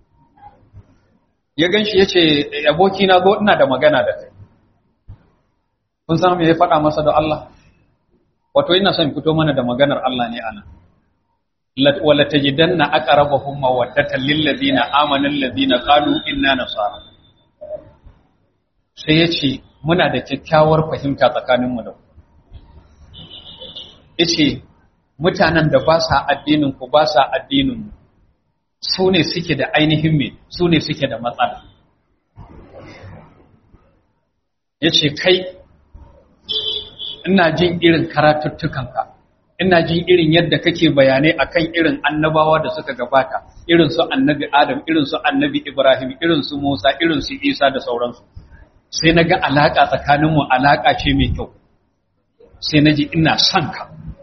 ya gan shi ya ce abokina zo ina da magana da kai kun san me ya faɗa masa da Allah wato ina son fito mana da maganar Allah ne ana wala tajidanna aqrabahum mawaddatan lil ladina amanu alladhina qalu inna nasara sai yace muna da kyakkyawar fahimta tsakanin mu da ku yace mutanen da ba sa addinin ku ba sa addinin mu su ne suke da ainihin me su ne suke da matsala yace kai ina jin irin karatuttukanka ina jin irin yadda kake bayanai akan irin annabawa da suka gabata irin su annabi adam irin su annabi ibrahim irin su musa irin su isa da sauransu sai na ga alaƙa tsakaninmu alaƙa ce mai kyau sai na ji ina son ka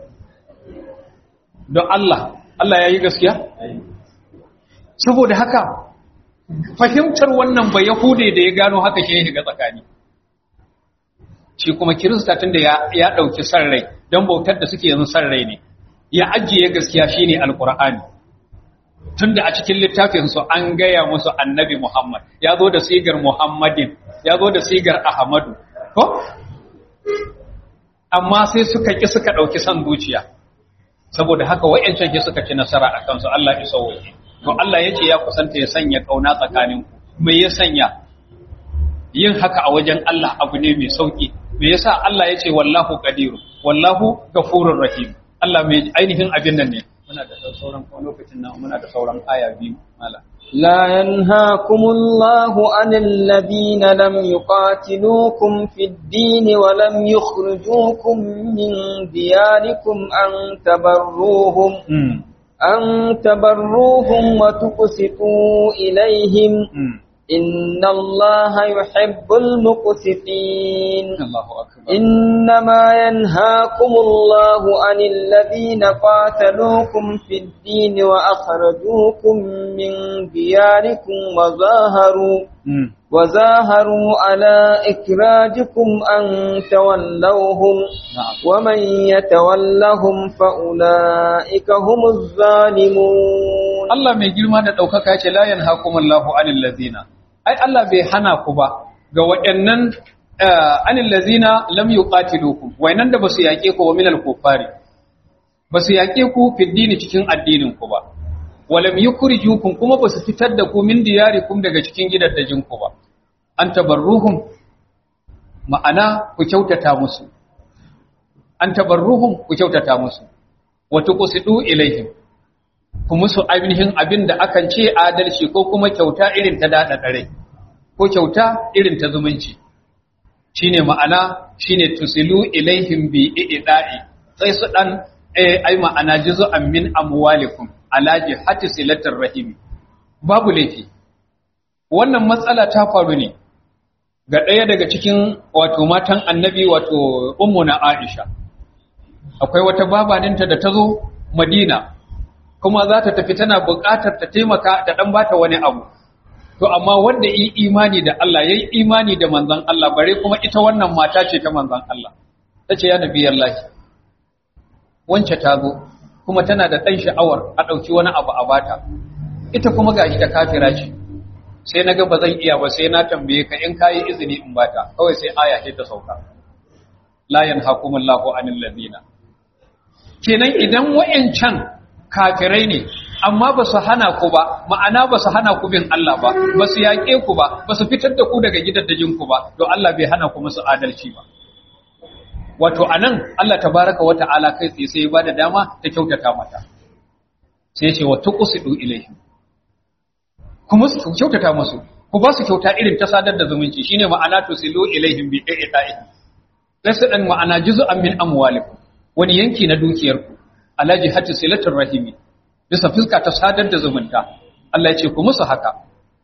don Allah Allah ya yi gaskiya saboda haka fahimtar wannan ba yahude da ya gano haka shi ya shiga tsakani shi kuma kirista tun da ya ɗauki san rai don bautar da suke yanzu san rai ne ya ajiye gaskiya shine alkur'ani tun da a cikin littafinsu an gaya musu annabi muhammad ya zo da sigar muhammadin ya zo da sigar ahmadu ko amma sai suka ƙi suka ɗauki san zuciya saboda haka wa'yancan ke suka ci nasara a kansu Allah ya sauwaye to Allah ya ce ya kusanta ya sanya ƙauna tsakaninku me ya sanya yin haka a wajen Allah abu ne mai sauki me yasa Allah ya ce wallahu qadiru wallahu ghafurur rahim Allah mai ainihin abin nan ne muna da sauran kuma lokacin nan muna da sauran aya biyu mala لا ينهاكم الله عن الذين لم يقاتلوكم في الدين ولم يخرجوكم من دياركم أن تبروهم أن تبروهم وتقسطوا إليهم إن الله يحب المقسطين الله أكبر إنما ينهاكم الله عن الذين قاتلوكم في الدين وأخرجوكم من دياركم وظاهروا وظاهروا على إخراجكم أن تولوهم نعم ومن يتولهم فأولئك هم الظالمون Allah mai girma da ɗaukaka ya ce la yanhakumullahu anil ladina ai Allah bai hana ku ba ga waɗannan anil ladina lam yuqatilukum wayannan da basu yaƙe ku wa minal kuffari basu yaƙe ku fi dini cikin addinin ku ba walam yukhrijukum kuma basu fitar da ku min diyarikum daga cikin gidaddajin ku ba an tabarruhum ma'ana ku kyautata musu an tabarruhum ku kyautata musu wa tuqsidu ilaihim ku musu ainihin abin da akan ce adalci ko kuma kyauta irin ta daɗa ɗare ko kyauta irin ta zumunci shine ma'ana shine tusilu ilaihim bi i'da'i sai su dan eh ai ma'ana juz'an min amwalikum ala jihati silatir rahim babu laifi wannan matsala ta faru ne ga ɗaya daga cikin wato matan annabi wato ummu na Aisha akwai wata babaninta da ta zo Madina kuma za ta tafi tana buƙatar ta taimaka da ɗan bata wani abu to amma wanda yi imani da Allah yayi imani da manzon Allah bare kuma ita wannan mata ce ta manzon Allah tace ya nabi Allah wance ta zo kuma tana da ɗan sha'awar a ɗauki wani abu a bata ita kuma gashi ta kafira ce sai na ga ba zan iya ba sai na tambaye ka in kayi izini in bata kawai sai aya ce ta sauka la yanhakumullahu anil ladina kenan idan wayancan kafirai ne amma ba su hana ku ba ma'ana ba su hana ku bin Allah ba ba su yaƙe ku ba ba su fitar da ku daga gidaddajin ku ba to Allah bai hana ku musu adalci ba wato anan Allah tabaraka wa ta'ala kai tsaye sai ya bada dama ta kyautata mata sai ya ce wa tuqsidu ilaihim kuma su kyautata musu ku ba su kyauta irin ta sadar da zumunci shine ma'ana tusilu ilaihim bi i'ta'i sai su dan ma'ana juz'an min amwalikum wani yanki na dukiyarku ala jihati silatul rahimi bisa fuska ta sadar da zumunta Allah ya ce ku musu haka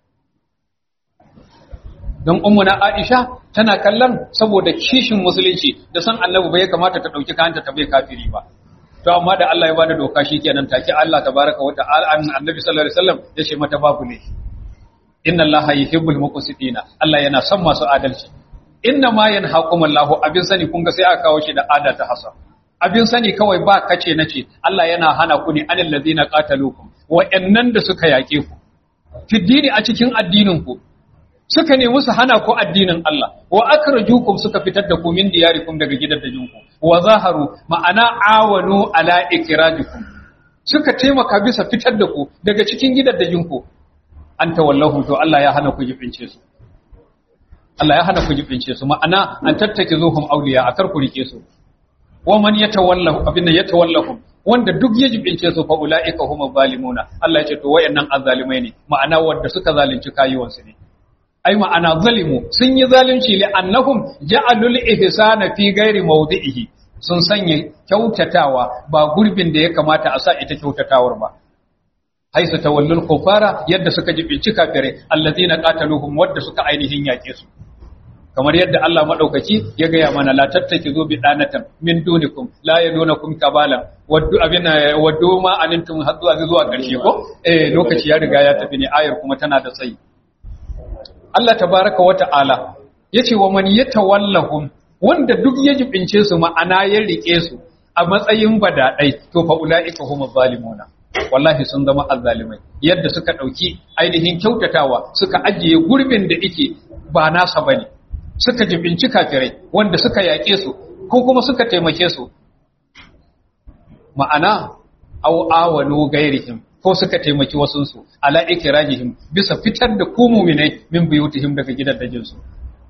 don ummuna Aisha tana kallon saboda kishin musulunci da san Annabi bai kamata ta dauki kanta ta bai kafiri ba to amma da Allah ya bada doka shikenan take Allah tabaraka wa ta'ala Annabi sallallahu alaihi wasallam ya ce mata babu ne inna Allaha yuhibbul muqsitina Allah yana son masu adalci inna ma yanhaqumullahu abin sani kun ga sai aka kawo shi da ada ta hasa abin sani kawai ba kace nace Allah yana hana ku ne anil ladina qatalukum wa'annan da suka yake ku fiddini a cikin addinin ku suka nemi su hana ku addinin Allah wa akrajukum suka fitar da ku min diyarikum daga gidaddajinku wa zaharu ma'ana awanu ala ikrajikum suka taimaka bisa fitar da ku daga cikin gidaddajinku an tawallahu to Allah ya hana ku jibince su Allah ya hana ku jibince su ma'ana an tattake zuhum auliya akar ku rike su wa man yatawallahu abinda yatawallahu wanda duk ya jibince su fa ulaika hum zalimuna Allah ya ce to wayannan azzalimai ne ma'ana wanda suka zalunci kayuwansu ne ai ma'ana zalimu sun yi zalunci li annahum ja'alul ihsana fi ghairi mawdi'ihi sun sanya kyautatawa ba gurbin da ya kamata a sa ita kyautatawar ba haisu tawallul kufara yadda suka jibinci kafirai allazina qataluhum wadda suka ainihin yake su kamar yadda Allah madaukaki ya gaya mana la tattakizu bi danatan min dunikum la yadunakum kabalan waddu abina waddu ma anintum haddu zuwa karshe ko eh lokaci ya riga ya tafi ne ayar kuma tana da tsayi Allah tabaraka wa ta'ala yace wa man yatawallahum wanda duk ya jibince su ma'ana ya rike su a matsayin badadai to fa ulaika humuz zalimuna wallahi sun zama azzalimai yadda suka dauki ainihin kyautatawa suka ajiye gurbin da yake ba nasa bane suka jibinci kafirai wanda suka yake su ko kuma suka taimake su ma'ana aw awanu gairihim ko suka taimaki wasunsu ala ikrajihim bisa fitar da ku mu'minai min buyutihim daga gidaddajin su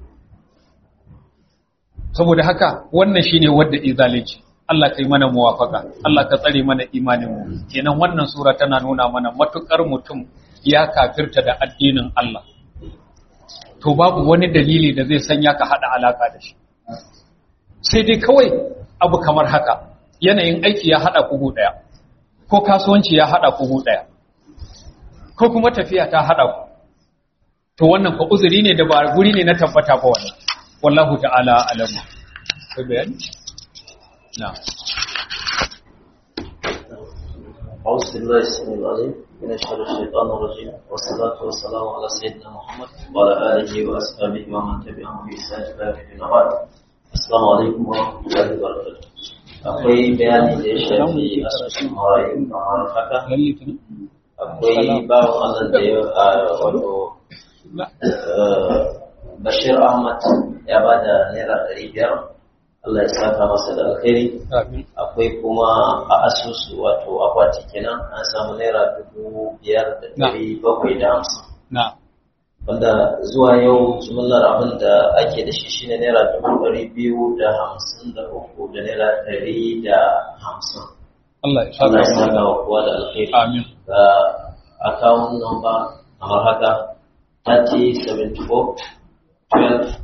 saboda haka wannan shine wanda izalici Allah kai mana muwafaka Allah ka tsare mana imanin mu kenan wannan sura tana nuna mana matukar mutum ya kafirta da addinin Allah to babu wani dalili da zai sanya ka hada alaka da shi sai dai kawai abu kamar haka yanayin aiki ya hada kugu daya ko kasuwanci ya hada kugu daya ko kuma tafiya ta hada ku to wannan fa uzuri ne da ba guri ne na tabbata ba wannan wallahu ta'ala alamu kai bayani نعم أعوذ بالله السميع العليم من شر الشيطان الرجيم والصلاة والسلام على سيدنا محمد وعلى آله وأصحابه ومن تبعهم بإحسان إلى يوم الدين السلام عليكم ورحمة الله وبركاته akwai bayani da ya shafi asusun marayu kamar haka akwai bawan Allah da ya wato Bashir Ahmad ya ba da naira ɗari biyar Allah ya saka masa da alkhairi akwai kuma a asusu wato akwati kenan an samu naira dubu biyar da dari bakwai da hamsin wanda zuwa yau jimillar abin da ake da shi shine naira dubu dari biyu da hamsin da uku da naira dari da hamsin Allah ya Allah ya saka saka wa kowa da alkhairi Amin. ga akawun number kamar haka 3074 12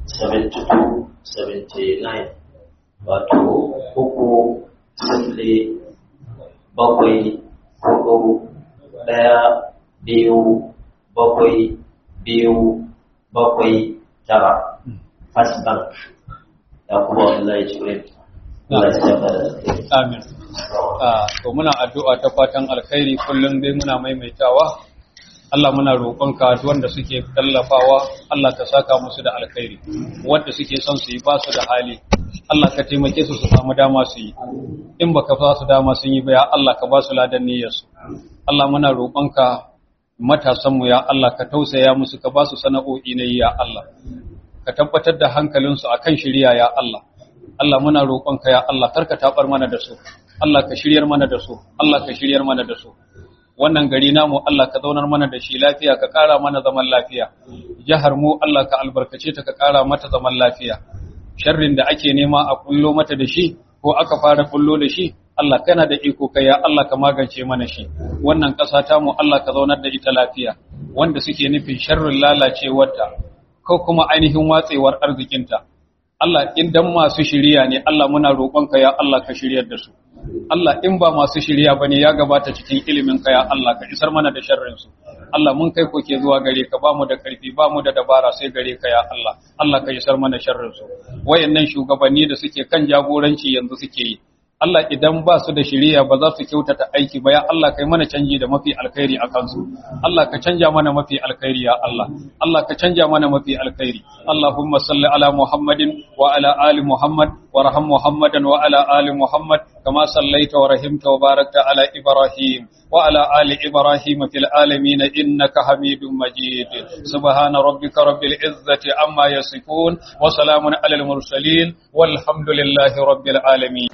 72 79 wato uku sifili bakwai hudu ɗaya biyu bakwai biyu bakwai tara first bank da kuma wallahi jibril Allah ya saka da alheri. Amin. Ah, to muna addu'a ta fatan alkhairi kullum dai muna maimaitawa. Allah muna roƙonka duk wanda suke tallafawa Allah ka saka musu da alkhairi. Wanda suke son su yi ba su da hali. Allah ka taimake su su samu dama su yi. In baka ba su dama sun yi ba ya Allah ka ba su ladan niyyarsu. Allah muna roƙonka matasanmu ya Allah ka tausaya musu ka ba su sana'o'i na yi ya Allah. Ka tabbatar da hankalinsu akan shirya ya Allah. Allah muna roƙonka ya Allah karka tabar mana da su Allah ka shiryar mana da su Allah ka shiryar mana da su wannan gari namu Allah ka zaunar mana da shi lafiya ka ƙara mana zaman lafiya jihar mu Allah ka albarkace ta ka ƙara mata zaman lafiya sharrin da ake nema a kullo mata da shi ko aka fara kullo da shi Allah kana da iko kai ya Allah ka magance mana shi wannan ƙasa ta mu Allah ka zaunar da ita lafiya wanda suke nufin sharrin lalacewarta ko kuma ainihin watsewar arzikinta Allah in dan masu shiriya ne Allah muna roƙonka ya Allah ka shiryar da su Allah in ba masu shiriya bane ya gabata cikin ilimin ka ya Allah ka isar mana da sharrin su Allah mun kai koke zuwa gare ka ba mu da karfi ba mu da dabara sai gare ka ya Allah Allah ka isar mana sharrin su wayannan shugabanni da suke kan jagoranci yanzu suke yi Allah idan ba su da shiriya ba za su kyautata aiki ba ya Allah kai mana canji da mafi alkhairi a kansu Allah ka canja mana mafi alkhairi ya Allah Allah ka canja mana mafi alkhairi Allahumma salli ala Muhammadin wa ala ali Muhammad warham Muhammadan wa ala ali Muhammad kama sallaita wa rahimta wa barakta ala Ibrahim wa ala ali Ibrahim fil alamin innaka Hamidum Majid subhana rabbika rabbil izzati amma yasifun wa salamun alal mursalin walhamdulillahi rabbil alamin